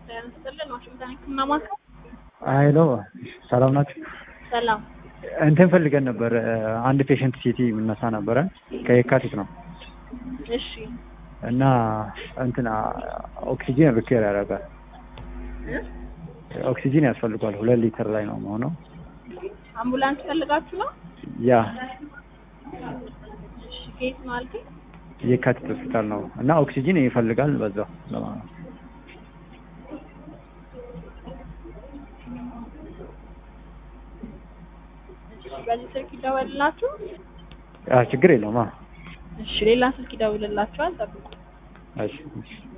ጤና ይስጥልን ዋሽንግተን ህክምና ማዕከል ሀይሎ ሰላም ናችሁ? ሰላም እንትን ፈልገን ነበር አንድ ፔሸንት ሲቲ የምነሳ ነበረ ከየካቲት ነው እሺ እና እንትን ኦክሲጂን ሪኬር ያደርጋል ኦክሲጂን ያስፈልጓል ሁለት ሊትር ላይ ነው መሆነው አምቡላንስ ፈልጋችሁ ነው ያ እሺ ከየት ነው አልከኝ የካቲት ሆስፒታል ነው እና ኦክሲጂን ይፈልጋል በዛው ለማ- እሺ በዚህ ስልክ ይደወልላችሁ አ ችግር የለውም አ እሺ ሌላ ስልክ ይደውልላችኋል ጠብቁ እሺ እሺ